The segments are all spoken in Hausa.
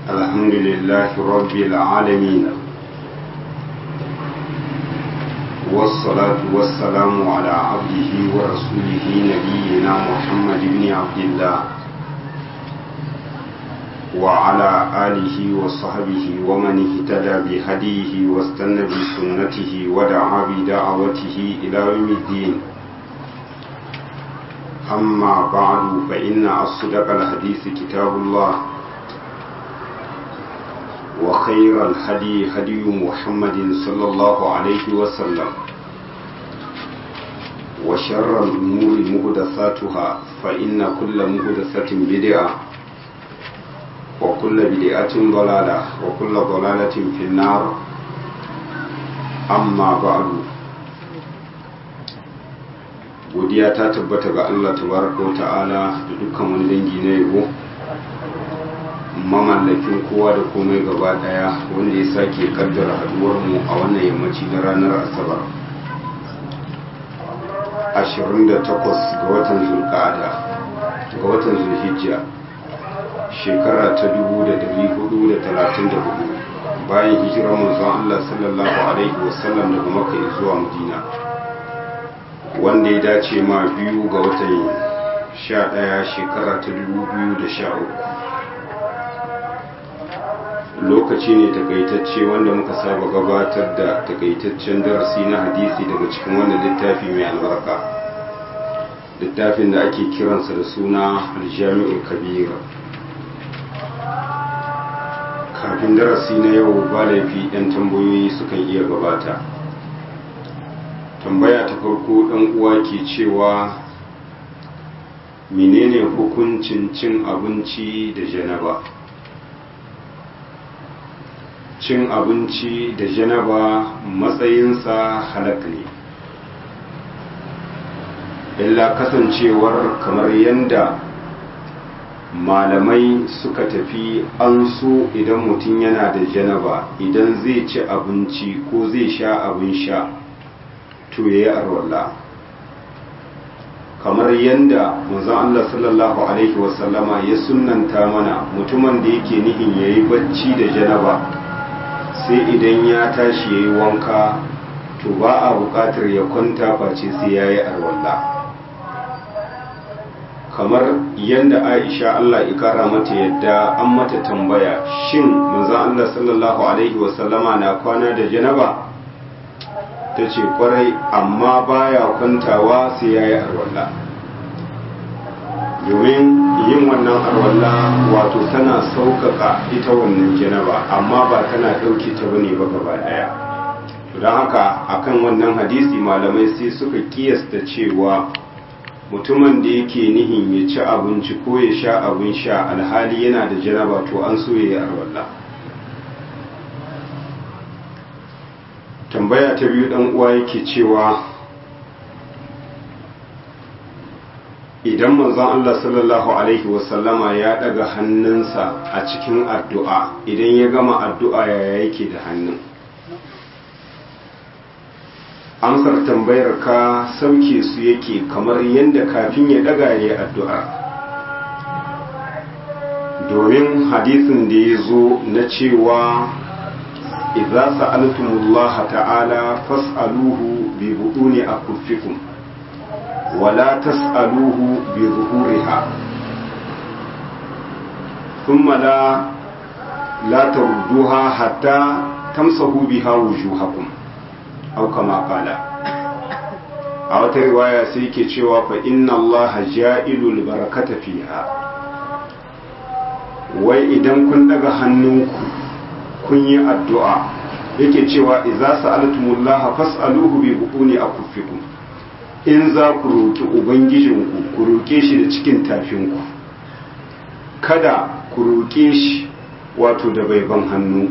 الحمد لله رب العالمين والصلاة والسلام على عبده ورسوله نبينا محمد بن عبد الله وعلى آله وصحبه ومن اهتدى بهديه واستنى بسنته ودعا بدعوته إلى يوم الدين أما بعد فإن أصدق الحديث كتاب الله وخير الهدي هدي محمد صلى الله عليه وسلم وشر الأمور مهدثاتها فإن كل مهدثة بدعة وكل بدعة ضلالة وكل ضلالة في النار أما بعد godiya ta tabbata ga Allah tabaraka ta'ala da dukkan wani dangi na yabo mamallakin kowa da komai gaba daya wanda ya sake kaddara haduwar mu a wannan yammaci na ranar asabar 28 ga watan zulqa'ada ga watan zulhijja shekara ta 1434 bayan hijirar manzon Allah sallallahu alaihi wasallam daga makka zuwa madina wanda ya dace ma biyu ga watan sha ɗaya shekara ta dubu biyu da sha uku lokaci ne takaitacce wanda muka saba gabatar da takaitaccen darasi na hadisi daga cikin wannan littafi mai albarka littafin da ake kiransa da suna aljami'ul kabira kafin darasi na yau ba laifi 'yan tambayoyi sukan iya gabata tambaya ta farko ɗan uwa ke cewa menene hukuncin cin abinci da janaba cin abinci da janaba matsayinsa halak ne illa kasancewar kamar yadda malamai suka tafi an so idan mutum yana da janaba idan zai ci abinci ko zai sha abin sha to ya yi arwalla kamar yadda manzon Allah sallallahu alaihi wasallama ya sunanta mana mutumin da yake nihin ya yi bacci da janaba sai idan ya tashi ya yi wanka to ba a buƙatar ya kwanta face sai ya yi arwalla kamar yadda aisha Allah ikara mata yadda an mata tambaya shin manzon Allah sallallahu alaihi wasallama na kwana da janaba ta ce kwarai amma baya kwantawa sai ya yi arwalla domin yin wannan arwalla wato tana sauƙaƙa ita wannan janaba amma ba tana ɗauke ta bane ba gaba ɗaya don haka akan wannan hadisi malamai sai suka kiyasta cewa mutumin da yake nihin ya ci abinci ko ya sha abin sha alhali yana da janaba to an so ya yi arwalla tambaya ta biyu dan uwa yake cewa idan manzon Allah sallallahu alaihi wasallama ya daga hannunsa a cikin addu'a idan ya gama addu'a yaya yake da hannun amsar tambayar ka sauke su yake kamar yadda kafin ya daga ya yi addu'a domin hadisin da ya zo na cewa إذا سألتم الله تعالى فاسألوه ببطون أكفكم ولا تسألوه بظهورها ثم لا لا تردوها حتى تمسحوا بها وجوهكم أو كما قال a wata riwaya sai ke cewa fa inna allaha ja'ilul barakata fiha wai idan kun daga hannunku kun yi addu'a yake cewa iza sa'altumullaha fas'aluhu bi bukuni a kuffikum in za ku roƙi ubangijinku ku roƙe shi da cikin tafinku kada ku roƙe shi wato da baiban hannu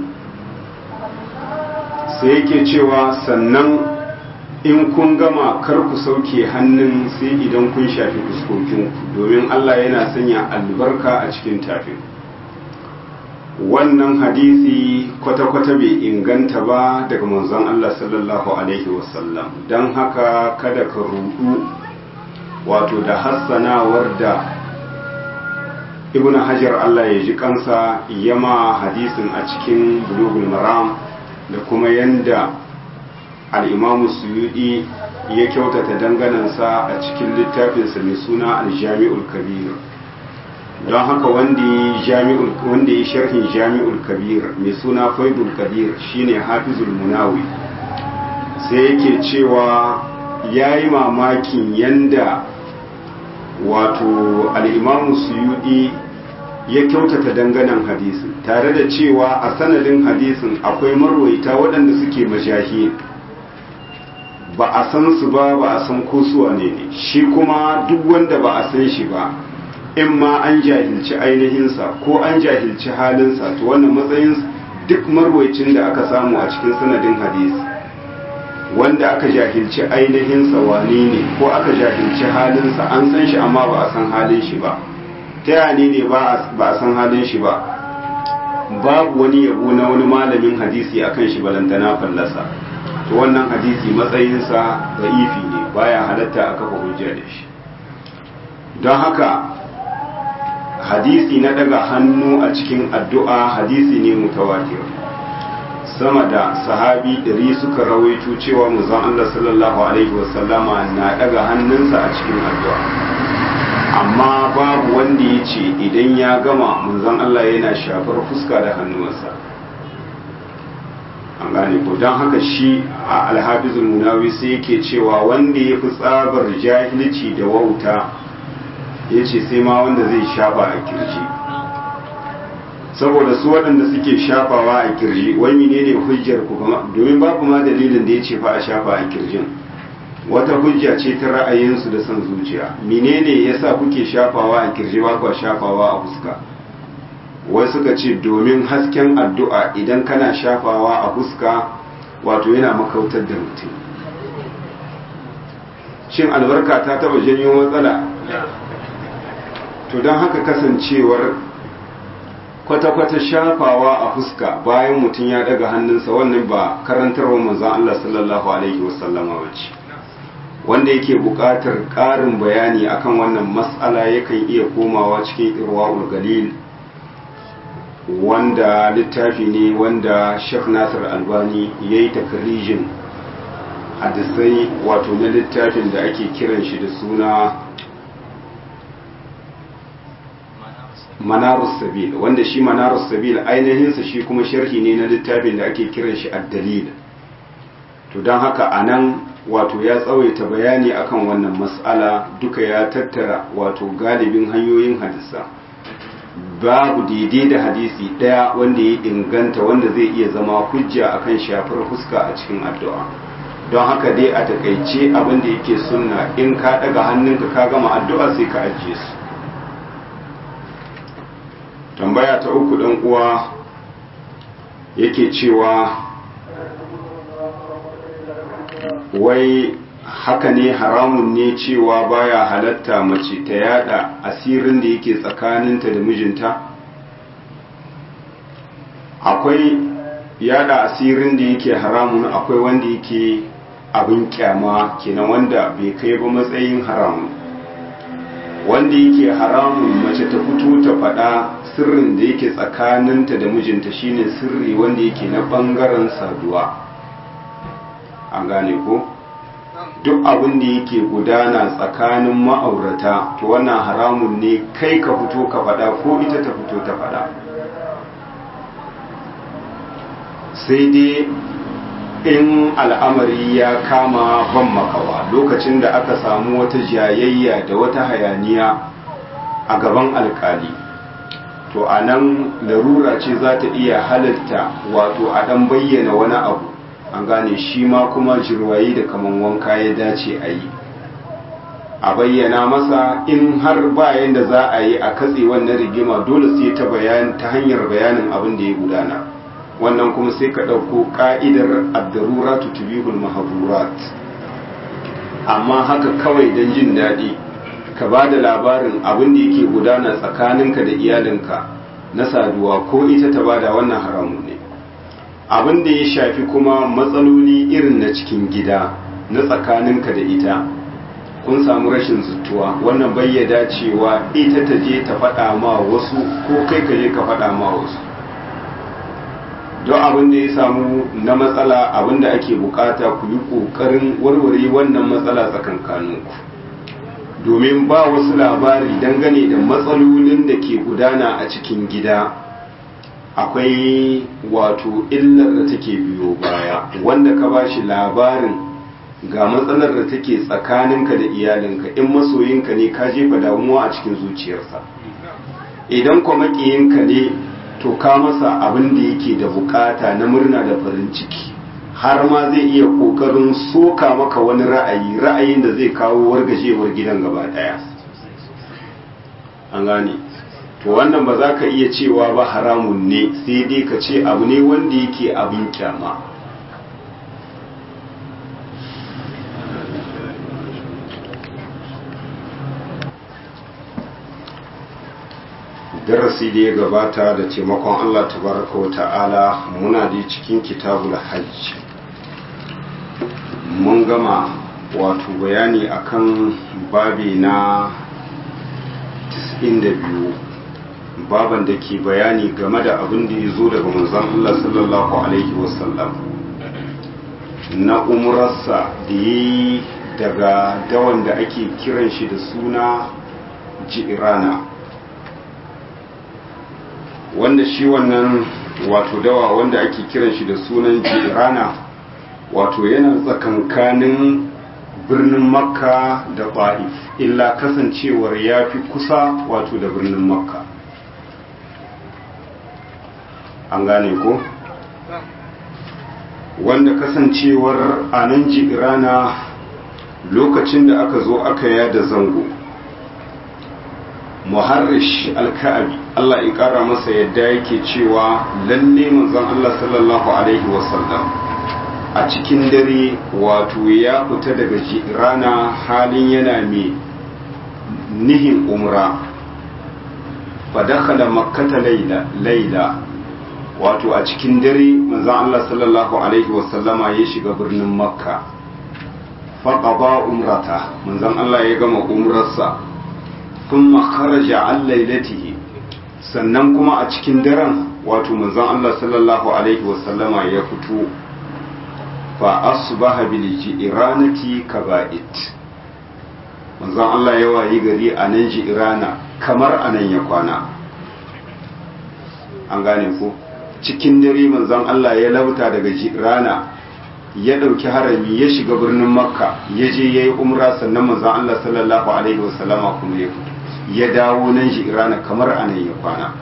sai yake cewa sannan in kun gama kar ku sauke hannun sai idan kun shafi fuskokinku domin allah yana sanya albarka a cikin tafin wannan hadisi kwata-kwata bai inganta ba daga manzon Allah sallallahu Alaihi wasallam don haka kada ka rudu wato da hassanawar da ibn hajar allah ya ji kansa yama hadisin a cikin bulugul maram da kuma yanda al'imamu suyudi ya kyautata danganansa a cikin littafinsa mai suna aljami'ul kabir don haka wanda ya sharhin jami'ul kabir mai suna faidul kabir shine hafizul munawi sai yake cewa ya yi mamakin yanda wato al'imamu suyudi ya kyautata danganan hadisin tare da cewa a sanadin hadisin akwai marwaita waɗanda suke majahi ba a san su ba ba a san ko su ne ne shi kuma duk wanda ba a san shi ba in ma an jahilci ainihinsa ko an jahilci halinsa to wannan matsayin duk marwaicin da aka samu a cikin sanadin hadisi wanda aka jahilci ainihinsa wane ne ko aka jahilci halinsa an san shi amma ba a san halin shi ba ta yane ne ba a san halin shi ba babu wani yabo na wani malamin hadisi akan shi balantana fallasa to wannan hadisi matsayinsa da ifi ne baya halatta a kafa hujja da shi don haka hadisi na daga hannu a cikin addu'a hadisi ne mutawatir sama da sahabi ɗari suka rawaito cewa manzon Allah sallallahu alaihi wasallama na daga hannunsa a cikin addu'a amma babu wanda ya ce idan ya gama manzon Allah yana shafar fuska da hannuwansa an gane ko don haka shi a alhafizul munawi sai yake cewa wanda ya fi tsabar jahilci da wauta ya ce sai ma wanda zai shafa a kirji saboda su waɗanda suke shafawa a kirji wani ne ne hujjar ku domin babu ma dalilin da ya ce fa a shafa a kirjin wata hujja ce ta ra'ayinsu da son zuciya menene yasa kuke shafawa a kirji ba ku shafawa a fuska wai suka ce domin hasken addu'a idan kana shafawa a fuska wato yana makautar da mutum shin albarka ta taba janyo matsala to don haka kasancewar kwata-kwata shafawa a fuska bayan mutum ya daga hannunsa wannan ba karantarwa manzan Allah sallallahu Alaihi wasallama wace wanda yake buƙatar ƙarin bayani akan wannan matsala yakan iya komawa cikin irwa'ul galil wanda littafi ne wanda Sheikh Nasir Albani ya yi takarijin hadisai wato na littafin da ake kiran shi da suna Manarus Sabil wanda shi Manarus Sabil ainihinsa shi kuma sharhi ne na littafin da ake kiran shi Ad-Dalil to don haka anan wato ya tsawaita bayani akan wannan mas'ala duka ya tattara wato galibin hanyoyin hadisa babu daidai da hadisi ɗaya wanda ya inganta wanda zai iya zama hujja akan shafar fuska a cikin addu'a don haka dai a takaice abin da yake sunna in ka daga hannunka ka gama addu'a sai ka ajiye su tambaya ta uku ɗan uwa yake cewa wai haka ne haramun ne cewa baya halatta mace ta yada asirin da yake tsakaninta da mijinta akwai yada asirin da yake haramun akwai wanda yake abin kyama kenan wanda bai kai ba matsayin haramun wanda yake haramun mace ta fito ta faɗa sirrin da yake tsakaninta da mijinta shine sirri wanda yake na ɓangaren saduwa an gane ko? duk abin da yake gudana tsakanin ma'aurata to wannan haramun ne kai ka fito ka faɗa ko ita ta fito ta faɗa sai dai in al'amari ya kama ban makawa lokacin da aka samu wata jayayya da wata hayaniya a gaban alkali to a nan larura ce za ta iya halitta wato a ɗan bayyana wani abu an gane shi ma kuma jirwayi da kaman wanka ya dace a yi a bayyana masa in har bayan da za a yi a katse wannan rigima dole sai ta bayan ta hanyar bayanin abin da ya gudana wannan kuma sai ka ɗauko ƙa'idar addaruratu tubihul mahadurat amma haka kawai don jin daɗi ka ba da labarin abin da yake gudana tsakaninka da iyalinka na saduwa ko ita ta bada wannan haramun ne abin da ya shafi kuma matsaloli irin na cikin gida na tsakaninka da ita kun samu rashin zutuwa wannan bayyada cewa ita ta je ta faɗa ma wasu ko kai ka je ka faɗa ma wasu don abin da ya samu na matsala abin da ake bukata ku yi ƙoƙarin warware wannan matsala tsakankaninku domin ba wasu labari dangane da matsalolin da ke gudana a cikin gida akwai wato illar da take biyo baya wanda ka ba shi labarin ga matsalar da take tsakaninka da iyalinka in masoyinka ne ka jefa damuwa a cikin zuciyarsa idan kuma makiyinka ne to ka masa abin da yake da bukata na murna da farin ciki har ma zai iya kokarin soka maka wani ra'ayi ra'ayin da zai kawo wargajewar gidan gaba daya an gane to wannan ba za ka iya cewa ba haramun ne sai dai ka ce abu ne wanda yake abin kyama darasi da ya gabata da taimakon Allah tabaraka wa ta'ala muna da cikin kitabul hajj mun gama wato bayani akan babi na 92 baban da ke bayani game da abin da ya zo daga manzon Allah sallallahu alaihi wasallam na umrarsa da yi daga dawan da ake kiran shi da suna jirana wanda shi wannan wato dawa wanda ake kiran shi da sunan jirana wato yana tsakankanin birnin makka da ba'if illa kasancewar ya fi kusa wato da birnin makka an gane ko wanda kasancewar a nan jirana lokacin da aka zo aka yada zango muharrish alka'abi Allah ya kara masa yadda yake cewa lalle manzon Allah sallallahu alaihi wasallam a cikin dare wato ya fita daga rana halin yana mai nihin umra fa dakhala makkata layla layla wato a cikin dare manzon Allah sallallahu alaihi wasallama ya shiga birnin makka fa qada umrata manzon Allah ya gama umrarsa thumma kharaja an lailatihi sannan kuma a cikin daren wato manzon Allah sallallahu alaihi wasallama ya fito fa asbaha bil jiranati kaba'it manzon Allah ya wayi gari a nan jirana kamar anan ya kwana an gane ko cikin dare manzon Allah ya lauta daga jirana ya ɗauki harami ya shiga birnin makka ya je ya yi umra sannan manzon Allah sallallahu alaihi wasallama kuma ya fito ya dawo nan shi irana kamar anan ya kwana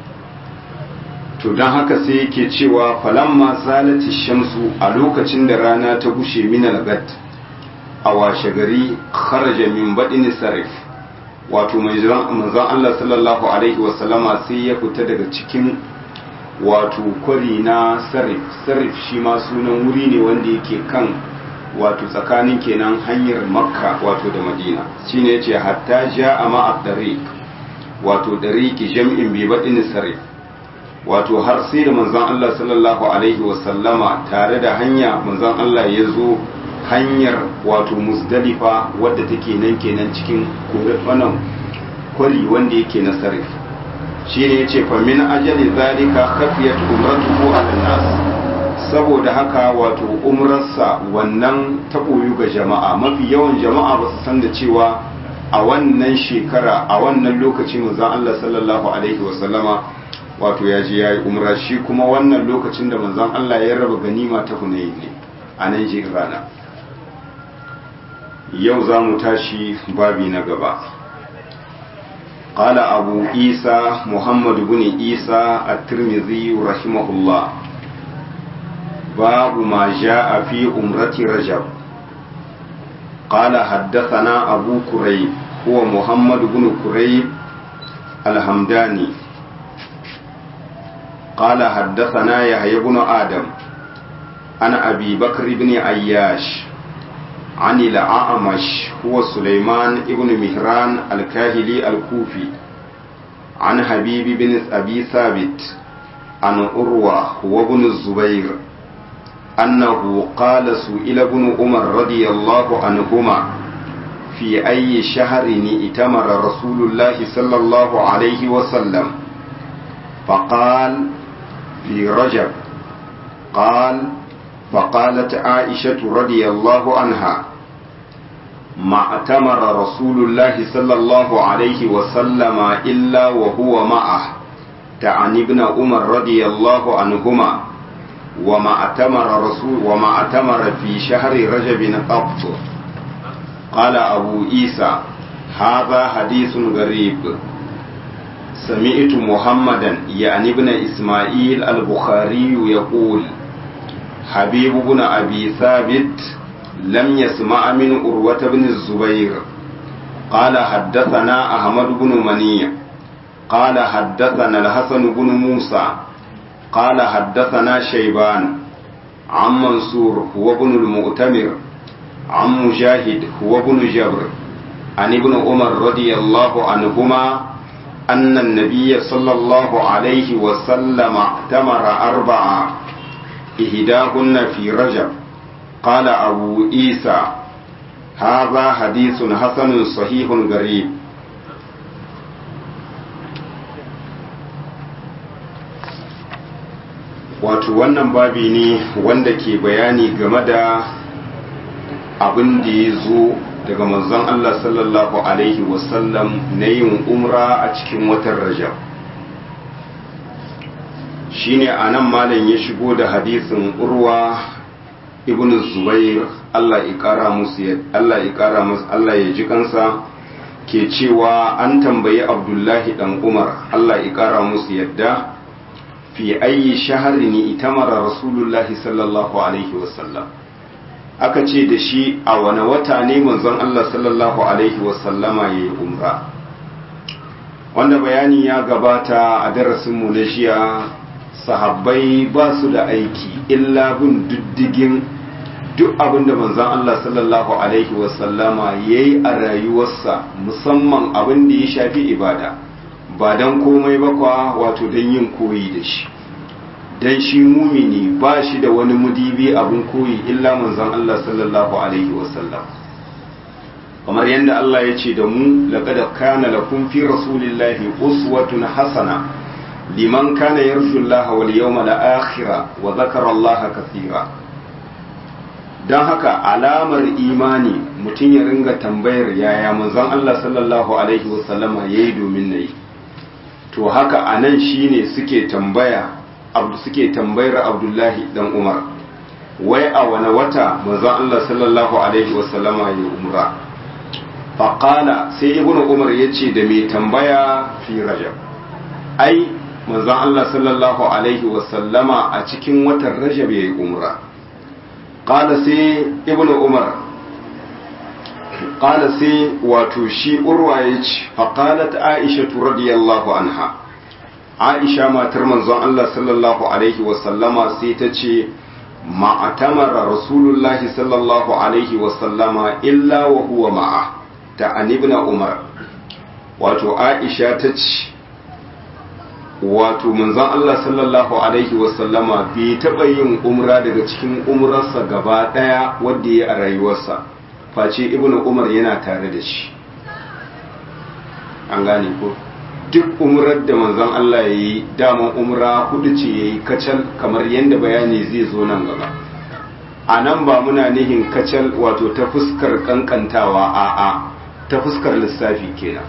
to don haka sai yake cewa falamma zalati shamsu a lokacin da rana ta gushe min algat a washe gari kharaja min badin sarif wato manzon Allah sallallahu alaihi wasallama sai ya fita daga cikin wato kwari na sarif sarif shi ma sunan wuri ne wanda yake kan wato tsakanin kenan hanyar makka wato da madina shine yace hatta ja'a ma ad-dariq wato dariqi jam'in bi badin sarif wato har sai da manzon Allah sallallahu alaihi wa sallama tare da hanya manzon Allah ya zo hanyar wato musdalifa wadda take nan kenan cikin wannan kwari wanda yake na sarif shine yace fa min ajali zalika khafiyat umratuhu ala nas saboda haka wato umrarsa wannan ta koyu ga jama'a mafi yawan jama'a ba su san da cewa a wannan shekara a wannan lokaci manzon Allah sallallahu alaihi wasallama wato ya je yayi umra shi kuma wannan lokacin da manzon Allah ya raba ganima ta Hunayn ne a nan rana yau za mu tashi babi na gaba قال أبو عيسى محمد بن عيسى الترمذي رحمه الله باب ما جاء في أمرة رجب قال حدثنا أبو كريب هو محمد بن كريب الحمداني قال حدثنا يحيى بن آدم عن أبي بكر بن عياش عن الأعمش هو سليمان بن مهران الكاهلي الكوفي عن حبيب بن أبي ثابت عن أروى هو ابن الزبير أنه قال سئل ابن عمر رضي الله عنهما في أي شهر ائتمر رسول الله صلى الله عليه وسلم فقال في رجب قال فقالت عائشة رضي الله عنها ما اعتمر رسول الله صلى الله عليه وسلم إلا وهو معه تعني ابن عمر رضي الله عنهما وما اعتمر رسول وما اعتمر في شهر رجب قط قال أبو عيسى هذا حديث غريب سمعت محمدا يعني ابن إسماعيل البخاري يقول حبيب بن أبي ثابت لم يسمع من أروة بن الزبير قال حدثنا أحمد بن منيع قال حدثنا الحسن بن موسى قال حدثنا شيبان عن منصور هو ابن المؤتمر عن مجاهد هو ابن جبر عن ابن عمر رضي الله عنهما أن النبي صلى الله عليه وسلم اعتمر أربعة إهداهن في رجب قال أبو عيسى هذا حديث حسن صحيح غريب wato wannan babi ne wanda ke bayani game da abin da ya zo daga manzon Allah sallallahu Alaihi wasallam na yin umra a cikin watan rajab shine a nan malam ya shigo da hadisin urwa ibn zubair Allah ya kara musu Allah ya kara musu Allah ya ji kansa ke cewa an tambayi abdullahi dan umar Allah ya kara musu yadda fi ayi shaharin itamara rasulullahi sallallahu alaihi wasallam aka ce da shi a wani wata ne manzon Allah sallallahu alaihi wasallama ya yi umra wanda bayani ya gabata a darasinmu na jiya sahabbai ba su da aiki illa bin diddigin duk abin da manzon Allah sallallahu alaihi wasallama ya yi a rayuwarsa musamman abin da ya shafi ibada ba don komai ba kwa wato don yin koyi da shi don shi mumini ba shi da wani mudibi abin koyi illa manzon Allah sallallahu alaihi wasallam kamar yadda Allah ya ce da mu laqad kana lakum fi rasulillahi uswatun hasana liman kana yarju Allah wal yawmal akhir wa dhakara Allah kathira dan haka alamar imani mutum ya ringa tambayar yaya manzon Allah sallallahu alaihi wasallama yayi domin nayi to haka anan shine suke tambaya abdu suke tambayar Abdullahi dan Umar wai a wani wata manzon Allah sallallahu alaihi wasallama ya umra faqala sai ibnu Umar yace da mai tambaya fi rajab ai manzon Allah sallallahu alaihi wasallama a cikin watan rajab yayi umra qala sai ibnu Umar qala sai wato shi urwa yace faqalat aisha radiyallahu anha aisha matar manzon Allah sallallahu alaihi wasallama sai ta ce ma'atamara rasulullahi sallallahu alaihi wasallama illa wa huwa ma'a ta anibna umar wato aisha ta ce wato manzon Allah sallallahu alaihi wasallama bai taɓa yin umra daga cikin umrarsa gaba ɗaya wadda ya a rayuwarsa face ibnu umar yana tare da shi an gane ko duk umrar da manzon Allah ya yi daman umra hudu ce ya yi kacal kamar yadda bayani zai zo nan gaba a nan ba muna nihin kacal wato ta fuskar kankantawa a a ta fuskar lissafi kenan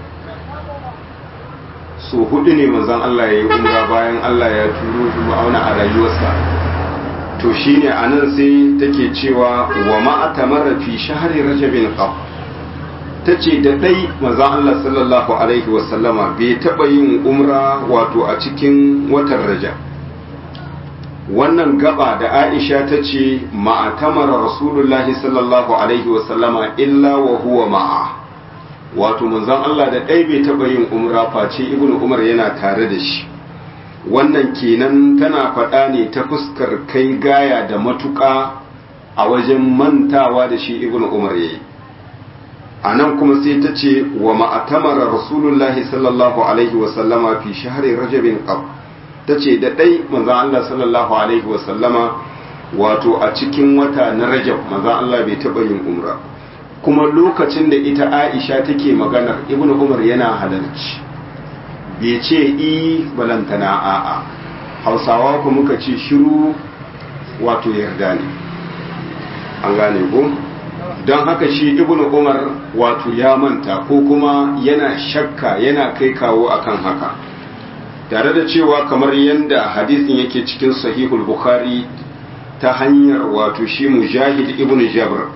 so hudu ne manzon Allah ya yi umra bayan Allah ya turo shi ma'auna a rayuwarsa to shine a nan sai take cewa wa ma'atamara fi shahri rajabin qab ta ce da ɗai mazan Allah sallallahu Alaihi wasallama bai taɓa yin umra wato a cikin watan raja wannan gaba da aisha ta ce ma'atamara rasulullahi sallallahu Alaihi wasallama illa wa huwa ma'a wato manzon Allah da ɗai bai taɓa yin umra face ibn umar yana tare da shi wannan kenan tana faɗa ne ta fuskar kai gaya da matuƙa a wajen mantawa da shi ibn umar yayi a nan kuma sai ta ce wa ma'atamara rasulullahi sallallahu alaihi wasallama fi shahari rajabin qab ta ce da ɗai manzan Allah sallallahu alaihi wasallama wato a cikin wata na rajab manzan Allah bai taɓa yin umra kuma lokacin da ita aisha take maganar ibn umar yana halarci bai ce i balantana a'a hausawa ku muka ce shiru wato yarda ne an gane ko don haka shi ibn umar wato ya manta ko kuma yana shakka yana kai kawo akan haka tare da cewa kamar yadda hadisin yake cikin sahihul bukhari ta hanyar wato shi mujahid ibn jabr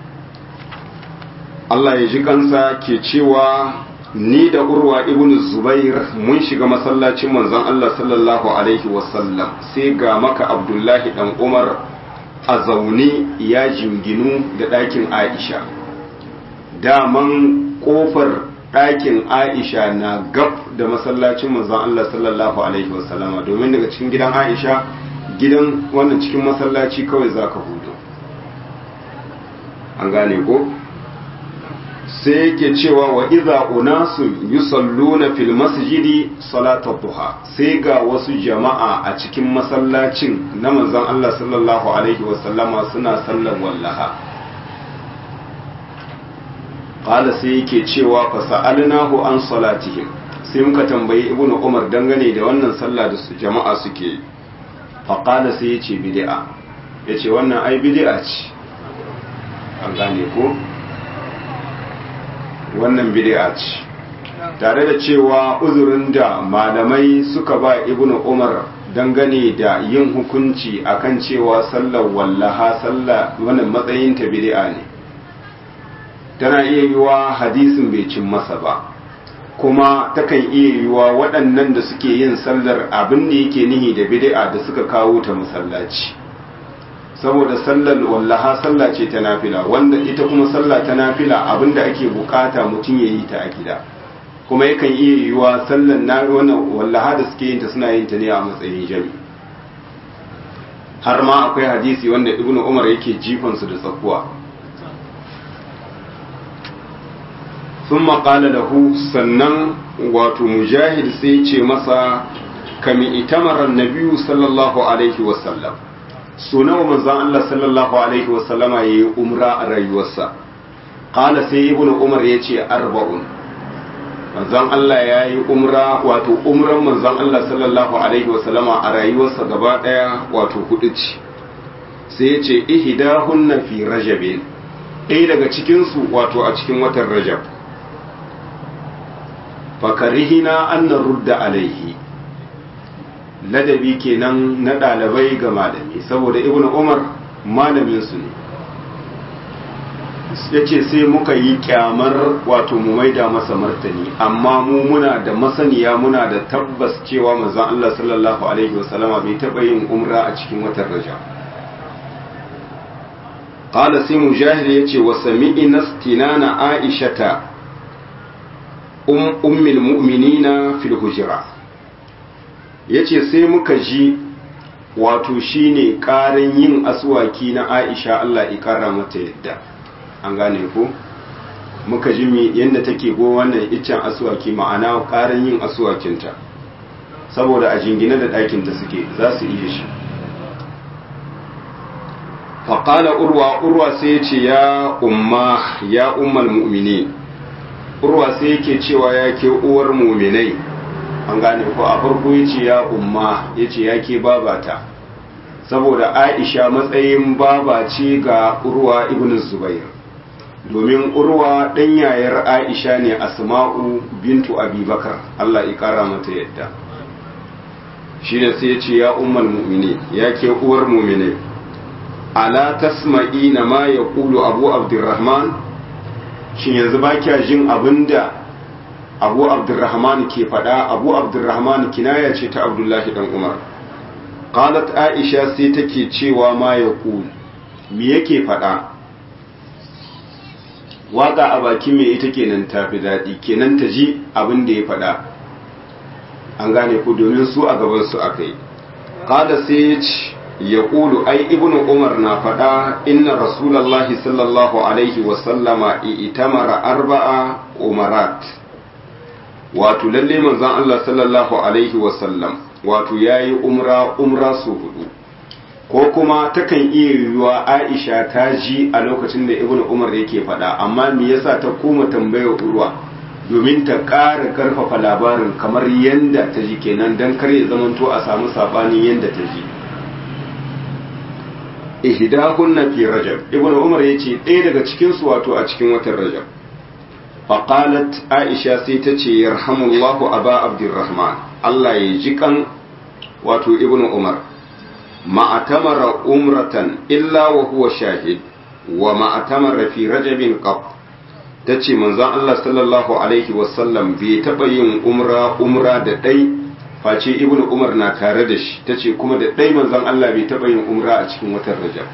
Allah ya ji kansa ke cewa ni da urwa ibn zubair mun shiga masallacin manzon Allah sallallahu alaihi wasallam sai ga maka abdullahi dan umar a zaune ya jinginu da ɗakin aisha daman ƙofar ɗakin aisha na gab da masallacin manzon Allah sallallahu alaihi wasallama domin daga cikin gidan aisha gidan wannan cikin masallaci kawai za ka hudu an gane ko sai yake cewa wa iza unasun yusalluna fil masjidi salatar duha sai ga wasu jama'a a cikin masallacin na manzon Allah sallallahu alaihi wasallama suna sallan wallaha qala sai yake cewa fa sa'alnahu an salatihim sai muka tambayi ibnu umar dangane da wannan sallah da su jama'a suke yi fa qala sai yace bid'a yace wannan ai bid'a ce an gane ko wannan bid'a ce tare da cewa uzurin da malamai suka ba ibnu umar dangane da yin hukunci akan cewa sallar wallaha sallah wannan matsayin ta bid'a ne tana iya yiwa hadisin bai cin masa ba kuma takan iya yiwa waɗannan da suke yin sallar abin da yake nihi da bid'a da suka kawo ta masallaci saboda sallar wallaha sallah ce ta nafila wanda ita kuma sallah ta nafila abinda ake bukata mutum ya yi ta a gida kuma yakan iya yiwuwa sallar na wannan wallaha da suke yin ta suna yin ta ne a matsayin jami har ma akwai hadisi wanda ibnu umar yake jifan su da tsakuwa sun maƙala da hu sannan wato mujahid sai ce masa kami itamarar nabiyu sallallahu alaihi wasallam so nawa manzon Allah sallallahu alaihi wa sallama yayi umra a rayuwarsa qala sai ibnu umar yace arba'un manzon Allah yayi umra wato umran manzon Allah sallallahu alaihi wa sallama a rayuwarsa gaba daya wato hudu ce sai yace ihdahunna fi rajabin ɗaya daga cikin su wato a cikin watan rajab fakarihina an rudda alaihi ladabi kenan na ɗalibai ga malami saboda ibn umar malamin su ne ya ce sai muka yi kyamar wato mu maida masa martani amma mu muna da masaniya muna da tabbas cewa manzon Allah sallallahu alaihi wasallama bai taɓa yin umra a cikin watan raja qala sai mujahid yace wa sami'ina istinana aishata um ummul mu'minina fil hujra ya ce sai muka ji wato shine ƙarin yin aswaki na aisha Allah ikara mata yadda an gane ko muka ji mi yadda take go wannan iccen aswaki ma'ana ƙarin yin aswakinta saboda a jingine da ɗakinta suke za su iya shi faƙala urwa urwa sai ya ce ya umma ya ummal mu'mini urwa sai yake cewa ya ke uwar muminai an gane ko a farko ya ce ya umma ya ce ya ke babata saboda aisha matsayin baba ce ga urwa ibn zubair domin urwa ɗan yayar aisha ne asma'u bintu abubakar allah ya ƙara mata yadda shi da sai ya ce ya ummal mu'mini ya ke uwar mu'mini ala tasma'i na ma ya kulu abu abdurrahman shin yanzu ba kya jin abinda abu abdurrahman ke faɗa abu abdurrahman kinaya ce ta abdullahi dan umar qalat aisha sai take cewa ma ya kulu me yake faɗa waka a baki me ita kenan tafi daɗi kenan ta ji abin da ya faɗa an gane ku domin su a gaban su aka yi qala sai ya kulu ai ibnu umar na faɗa inna rasulallahi sallallahu alaihi wasallama itamara arba'a umarat wato lalle manzon Allah sallallahu alaihi wasallam wato yayi umra umra su hudu ko kuma takan iya yiwuwa aisha ta ji a lokacin da ibn umar yake faɗa amma me yasa ta koma tambayar urwa domin ta ƙara ƙarfafa labarin kamar yadda ta ji kenan don kar ya zamanto a samu saɓanin yadda ta ji ihdahunna fi rajab ibn umar yace ɗaya daga cikin su wato a cikin watan rajab faqalat aisha sai ta ce yarhamullahu aba abdurrahman Allah ya ji kan wato ibn umar ma'atamara umratan illa wa huwa shahid wa ma'atamara fi rajabin qab tace manzon Allah sallallahu alaihi wasallam bai taba yin umra umra da dai face ibnu umar na tare da shi tace kuma da dai manzon Allah bai taba yin umra a cikin watan rajab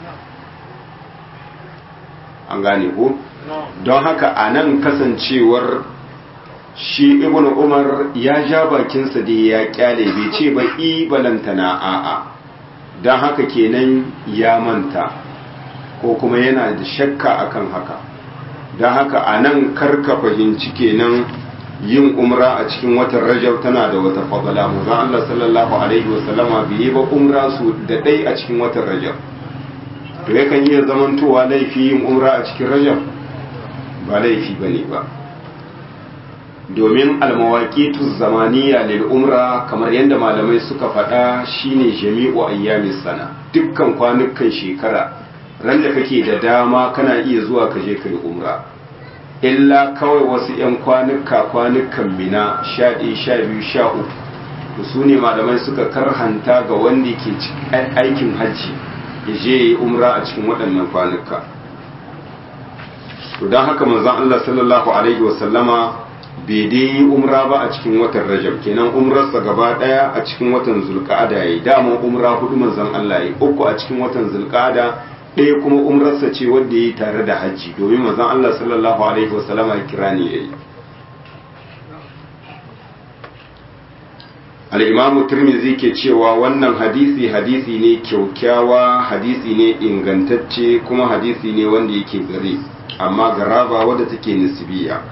an gane ko don haka anan kasancewar shi ibnu umar ya ja bakinsa da ya kyale bai ce ba i balantana a'a don haka kenan ya manta ko kuma yana da shakka akan haka don haka a nan karka fahimci kenan yin umra a cikin watan rajab tana da wata fadala muzan Allah sallallahu alaihi wasallama bai yi ba umra su da ɗai a cikin watan rajab to yakan iya zamantowa laifi yin umra a cikin rajab ba laifi ba ne ba domin almawaƙitu zamaniya lil umra kamar yadda malamai suka faɗa shine jami'u ayyamis sana dukkan kwanukan shekara ran da kake da dama kana iya zuwa ka je kai umra illa kawai wasu 'yan kwanuka kwanukan mina sha ɗaya sha biyu sha uku su ne malamai suka karhanta ga wanda ke aikin hajji ya je ya yi umra a cikin waɗannan kwanuka to don haka manzon Allah sallallahu alaihi wasallama bai dai yi umra ba a cikin watan rajab kenan umrarsa gaba daya a cikin watan zulqa'ada yayi dama umra hudu manzon Allah yayi uku a cikin watan zulqa'ada ɗaya kuma umrarsa ce wanda yayi tare da hajji domin manzon Allah sallallahu alaihi wasallama ya kira ne yayi al-imam tirmidhi ke cewa wannan hadisi hadisi ne kyaukyawa hadisi ne ingantacce kuma hadisi ne wanda yake gare amma garaba wadda take nisbiya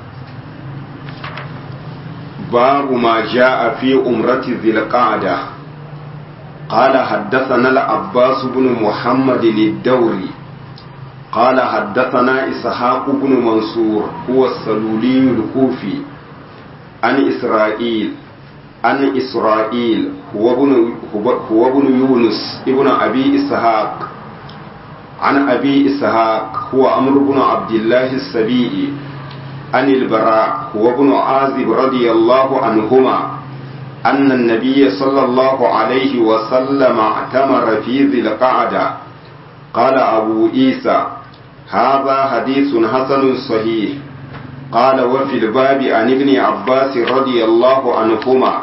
باب ما جاء في أمرة ذي القعدة قال حدثنا العباس بن محمد الدوري قال حدثنا إسحاق بن منصور هو السلولي الكوفي عن إسرائيل عن إسرائيل هو ابن هو ابن يونس ابن أبي إسحاق عن أبي إسحاق هو عمرو بن عبد الله السبيعي عن البراء هو ابن عازب رضي الله عنهما أن النبي صلى الله عليه وسلم اعتمر في ذي القعدة قال أبو عيسى هذا حديث حسن صحيح قال وفي الباب عن ابن عباس رضي الله عنهما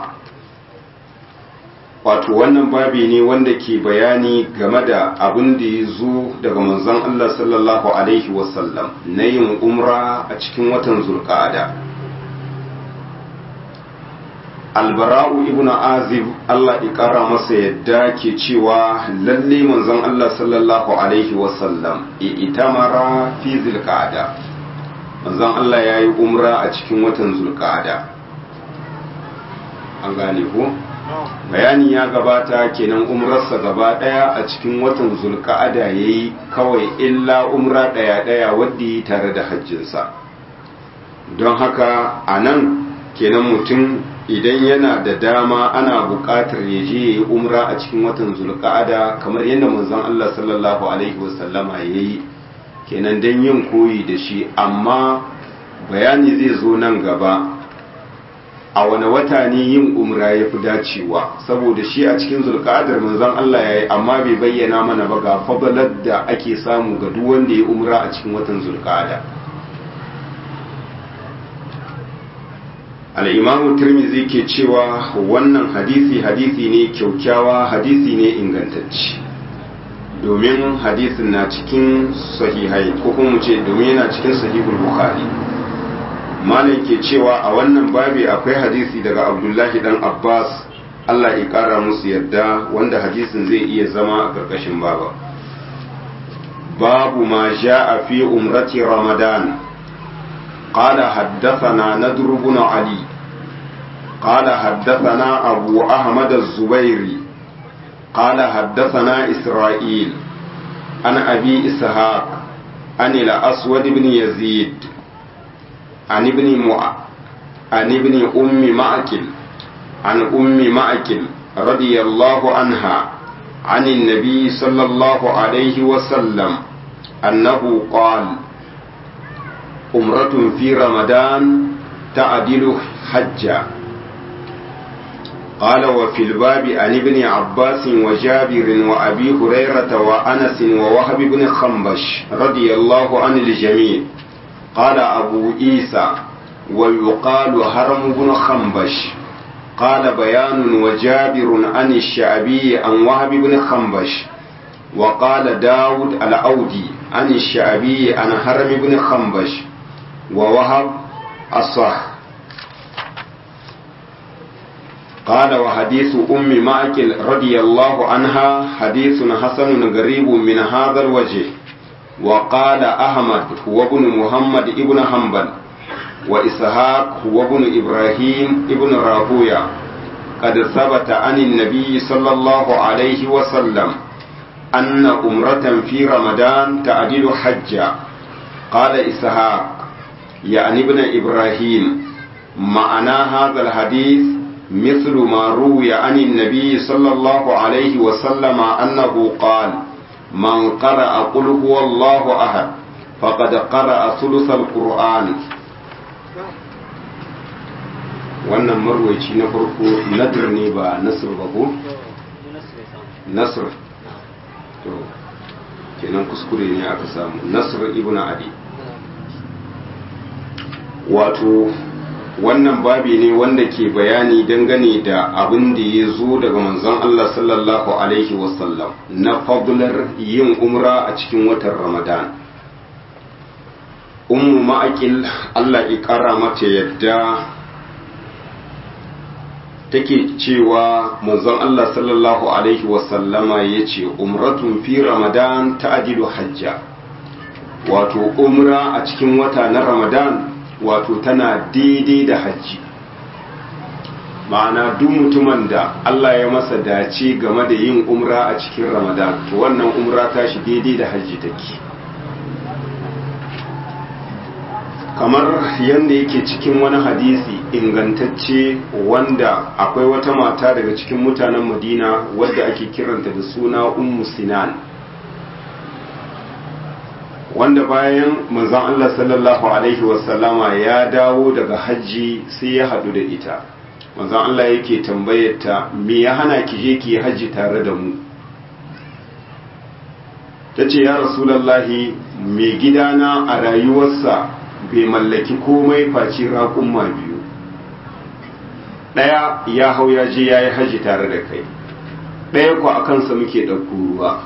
wato wannan babi ne wanda ke bayani game da abin da ya zo daga manzon Allah sallallahu alaihi wasallam na yin umra a cikin watan zulqa'ada albara'u ibnu azib Allah ya kara masa yadda ke cewa lalle manzon Allah sallallahu alaihi wasallam itamara fi zulqa'ada manzon Allah ya yi umra a cikin watan zulqa'ada an gane ko bayani ya gabata kenan umrarsa gaba daya a cikin watan zulka'ada ya yi kawai illa umra daya daya wadda yi tare da hajjinsa don haka a nan kenan mutum idan yana da dama ana buƙatar ya je ya yi umra a cikin watan zulka'ada kamar yadda manzon Allah sallallahu alaihi wasallama ya yi kenan don yin koyi da shi amma bayani zai zo nan gaba a wani wata ne yin umra ya fi dacewa saboda shi a cikin zulkadar manzon Allah ya yi amma bai bayyana mana ba ga fadalar da ake samu ga duk wanda ya umra a cikin watan zulkada al'imamu turmizi ke cewa wannan hadisi hadisi ne kyaukyawa hadisi ne ingantacci domin hadisin na cikin sahihai ko kuma mu ce domin yana cikin sahihul bukhari malam ke cewa a wannan babi akwai hadisi daga abdullahi dan abbas allah ya kara musu yadda wanda hadisin zai iya zama a ƙarƙashin baba babu ma a fi umrati ramadan قال حدثنا ندر بن علي قال حدثنا أبو أحمد الزبيري قال حدثنا إسرائيل عن أبي إسحاق عن الأسود بن يزيد عن ابن مع... عن ابن أم معكل عن أم معكل رضي الله عنها عن النبي صلى الله عليه وسلم أنه قال أمرة في رمضان تعدل حجا قال وفي الباب عن ابن عباس وجابر وأبي هريرة وأنس ووهب بن خنبش رضي الله عن الجميع قال أبو عيسى ويقال هرم بن خنبش قال بيان وجابر عن الشعبي عن وهب بن خنبش وقال داود الأودي عن الشعبي عن هرم بن خنبش ووهب الصح قال وحديث أم معكل رضي الله عنها حديث حسن غريب من هذا الوجه وقال أحمد هو ابن محمد ابن حنبل وإسحاق هو ابن إبراهيم ابن راهويا قد ثبت عن النبي صلى الله عليه وسلم أن أمرة في رمضان تعدل حجا قال إسحاق يعني ابن إبراهيم معنى هذا الحديث مثل ما روي عن النبي صلى الله عليه وسلم أنه قال من قرأ قل هو الله أحد فقد قرأ ثلث القرآن wannan marwaci na farko nadir ne ba nasir ba ko? nasir to kenan kuskure ne aka samu nasir ibn adi wato wannan babi ne wanda ke bayani dangane da abin da ya zo daga manzon Allah sallallahu alaihi wasallam na fadlar yin umra a cikin watan ramadan ummu ma'akil Allah ya kara mata yadda take cewa manzon Allah sallallahu alaihi wasallama ya ce umratun fi ramadan ta'adilu hajja wato umra a cikin wata na ramadan wato tana daidai da hajji ma'ana duk mutumin da Allah ya masa dace game da yin umra a cikin ramadan to wannan umra ta shi daidai da hajji take kamar yadda yake cikin wani hadisi ingantacce wanda akwai wata mata daga cikin mutanen madina wadda ake kiranta da suna ummu sinan wanda bayan manzon Allah sallallahu alaihi wasallama ya dawo daga hajji sai ya hadu da ita manzon Allah yake tambayar ta me ya hana ki je ki hajji tare da mu tace ya rasulullahi mai gidana a rayuwarsa bai mallaki komai face raƙumma biyu ɗaya ya hau ya je ya yi hajji tare da kai ɗaya ku a kansa muke ɗauko ruwa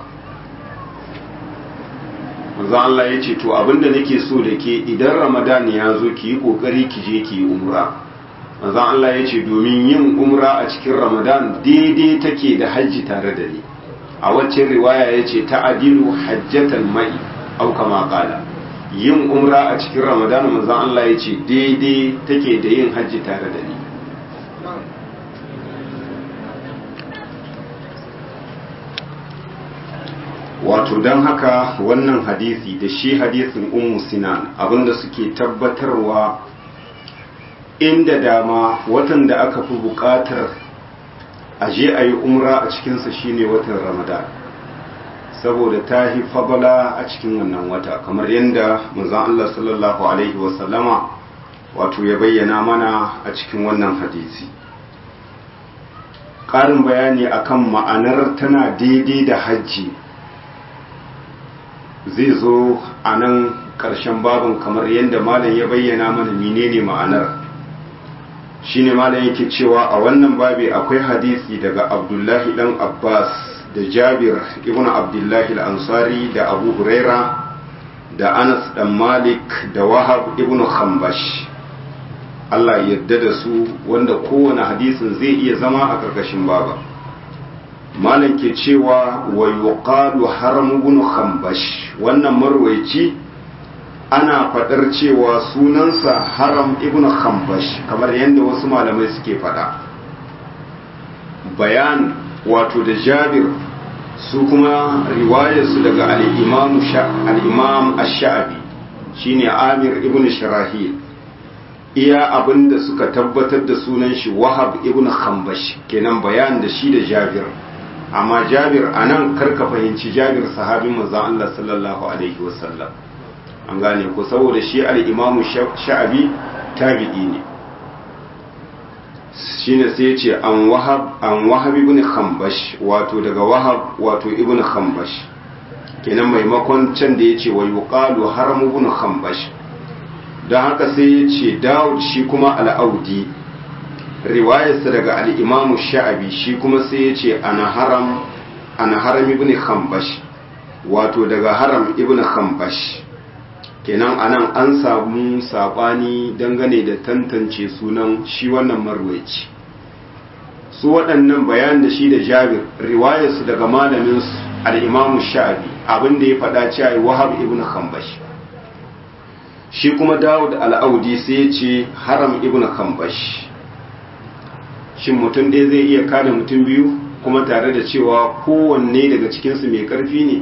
manzo Allah ya ce to abinda nake so da ke idan ramadan ya zo ki yi ƙoƙari ki je ki yi umra manzo Allah ya ce domin yin umra a cikin ramadan daidai take da hajji tare da ni a waccan riwaya ya ce ta'adilu hajjatan mai au kama qala yin umra a cikin ramadan manzon Allah ya ce daidai take da yin hajji tare da ni wato don haka wannan hadisi da shi hadisin ummu sinan abinda suke tabbatarwa inda dama watan da aka fi bukatar aje a yi umra a cikinsa shine watan ramadan saboda ta yi fabala a cikin wannan wata kamar yadda manzon Allah sallallahu alaihi wasallama wato ya bayyana mana a cikin wannan hadisi ƙarin bayani akan ma'anar tana daidai da hajji zai zo a nan ƙarshen babin kamar yadda malam ya bayyana mana menene ma'anar shine malam yake cewa a wannan babi akwai hadisi daga abdullahi dan abbas da jabir ibn abdullahi al-ansari da abu huraira da anas dan malik da wahab ibn khambash Allah yadda da su wanda kowane hadisin zai iya zama a ƙarƙashin baba malam ke cewa wa yuqalu haram ibn khambash wannan marwaici ana faɗar cewa sunansa haram ibn khambash kamar yadda wasu malamai suke faɗa bayan wato da jabir su kuma riwayarsu daga al'imam ash-sha'abi shine amir ibn shirahil iya abinda suka tabbatar da sunan shi wahab ibn khambash kenan bayan da shi da jabir amma jabir anan karka fahimci jabir sahabin manzon Allah sallallahu alaihi wasallam an gane ko saboda shi al-imam sha'abi tabi'i ne shine sai ya ce an wahab an wahab ibn khambash wato daga wahab wato ibn khambash kenan maimakon can da ya ce wa yuqalu haram ibn khambash don haka sai ya ce dawud shi kuma al'audi riwayarsa daga al'imamu sha'abi shi kuma sai ya ce ana haram ana haram ibn khambash wato daga haram ibn khambash kenan anan an samu sabani dangane da tantance sunan shi wannan marwaici su waɗannan bayan da shi da jabir riwayarsu daga malamin al'imamu sha'abi abinda ya faɗa cewa wahab ibn khambash shi kuma dawud al'audi sai ya ce haram ibn khambash shin mutum ɗaya zai iya kada mutum biyu kuma tare da cewa kowanne daga cikinsu mai ƙarfi ne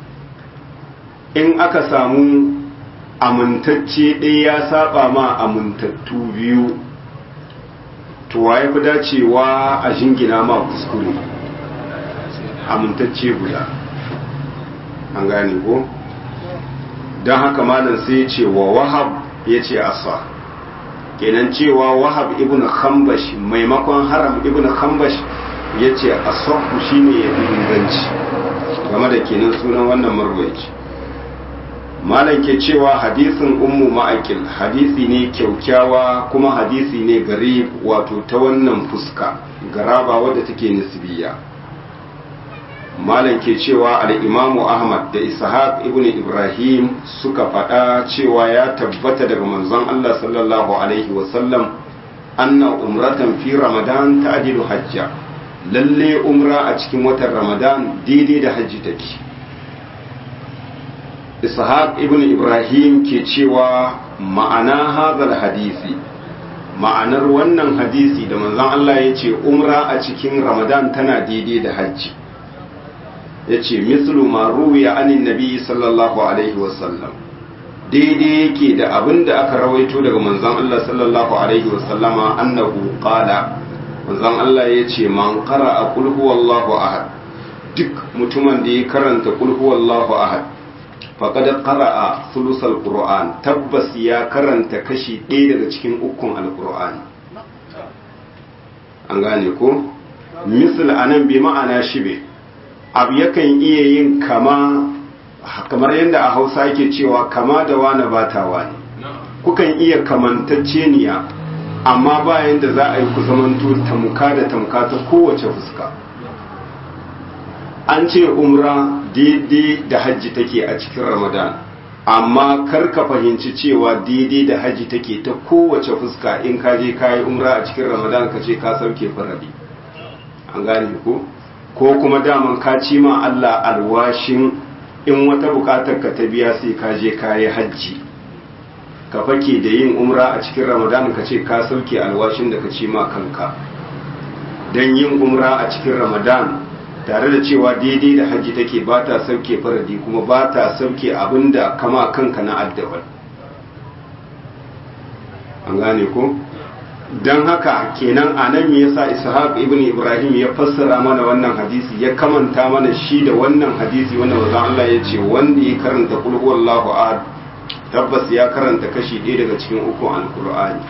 in aka samu amintacce ɗaya ya saba ma amintattu biyu to wa ya fi dacewa a jingina ma kuskure amintacce guda an gane ko don haka malam sai ya ce wa wahab ya ce asa kenan cewa wahab ibn khambash maimakon haram ibn khambash ya ce asahu shine ya fi inganci game da kenan sunan wannan marwaci malam ke cewa hadisin ummu ma'akil hadisi ne kyaukyawa kuma hadisi ne gari wato ta wannan fuska garaba wadda take nisbiya malam ke cewa al'imamu ahmad da ishaq ibn ibrahim suka faɗa cewa ya tabbata daga manzon allah sallallahu alaihi wasallam anna umratan fi ramadan ta adilu hajja lalle umra a cikin watan ramadan daidai da hajji take ishaq ibn ibrahim ke cewa ma'ana hazal hadisi ma'anar wannan hadisi da manzon Allah ya ce umra a cikin ramadan tana daidai da hajji ya ce mislu ma ruwiya anin nabi sallallahu alaihi wasallam daidai yake da abin da aka rawaito daga manzon Allah sallallahu alaihi wasallama annahu qala manzon Allah ya ce man qara'a qul huwallahu ahad duk mutumin da ya karanta qul huwallahu ahad faƙad ƙara'a sulusal ƙura'an tabbas ya karanta kashi ɗaya daga cikin ukun alƙura'an an gane ko misal anan bi ma'ana shibe abu yakan iya yin kama kamar yadda a hausa yake cewa kama da wane ba ta wani kukan iya kamantacceniya amma bayan da za a yi ku zamanto tamka da tamka ta kowace fuska an ce umra daidai da hajji take a cikin ramadan amma kar ka fahimci cewa daidai da hajji take ta kowace fuska in ka je ka yi umra a cikin ramadan ka ce ka sauke faradi an gane ko ko kuma daman ka ci ma Allah alwashin in wata bukatar ka ta biya sai ka je ka yi hajji ka fake da yin umra a cikin ramadan ka ce ka sauke alwashin da ka ci ma kanka don yin umra a cikin ramadan tare da cewa daidai da hajji take ba ta sauke faradi kuma ba ta sauke abin da kama kanka na addawar an gane ko don haka kenan a nan me yasa ishaq ibn ibrahim ya fassara mana wannan hadisi ya kamanta mana shi da wannan hadisi wanda manzo Allah ya ce wanda ya karanta kul huwallahu ahad tabbas ya karanta kashi ɗaya daga cikin ukun alqur'ani